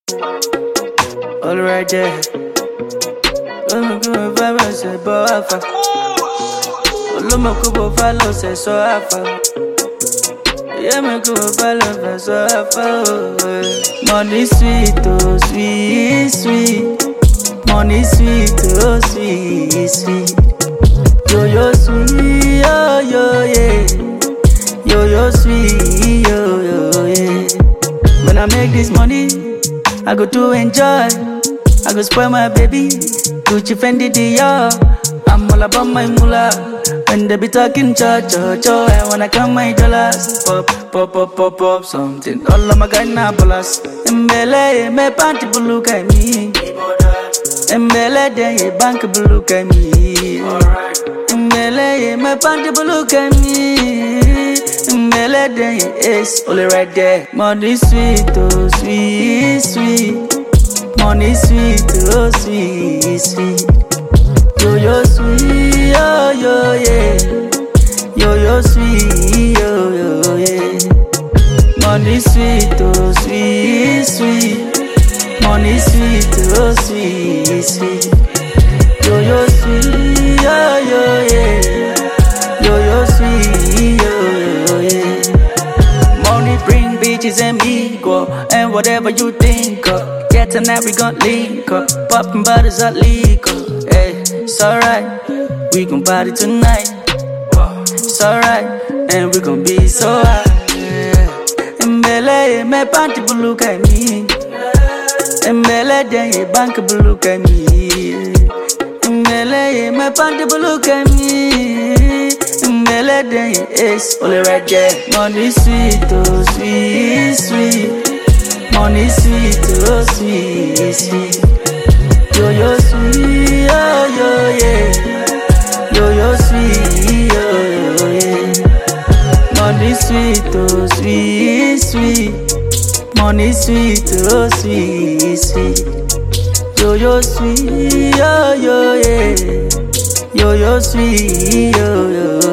All right there. Lọ́mọ kí mo fẹ́ bẹ̀ ṣe bọ́ àfà. Olómọ kí mo fẹ́ lọ ṣe sọ àfà. Ìyá mi kí mo fẹ́ lọ fẹ́ sọ àfà. Money sweet oh sweet sweet. Money sweet oh sweet sweet. Yo yo sweet yo yo yeah. Yo yo sweet yo yo yeah. When I make this money, I go to enjoy. I go spoil my baby. Gucci Fendi Dior. I'm all about my moolah. When they be talking cho cho cho, and when I count my dollars, pop pop pop pop pop something. All of my guys na bolas. Mbele me panty blue kai me. Mbele de ye bank blue kai me. Mbele me panty blue kai me. Mbele de ye ace only right there. Money sweet oh sweet sweet. Money sweet oh sweet sweet. Yo yo sweet yo yo yeah. Yo yo sweet yo yo yeah. Money sweet oh sweet sweet. Money sweet oh sweet sweet. Yo yo sweet yo yo yeah. Yo yo sweet yo yo yeah. Money bring bitches and me go and whatever you think of. Yeah, tonight we gon' link up, poppin' bottles are legal. Hey, it's alright, we gon' party tonight. It's alright, and we gon' be so high. Yeah. Mbele me panty blue kai me. Mbele de ye bank blue kai me. Mbele me panty blue kai me. Mbele de ye ace only right there. Money sweet oh sweet sweet. Money sweet oh sweet sweet. Yo yo sweet yo yo yeah. Yo yo sweet yo yo yeah. Money sweet oh sweet sweet. Money sweet oh sweet sweet. Yo yo sweet yo yo yeah. Yo yo sweet yo yo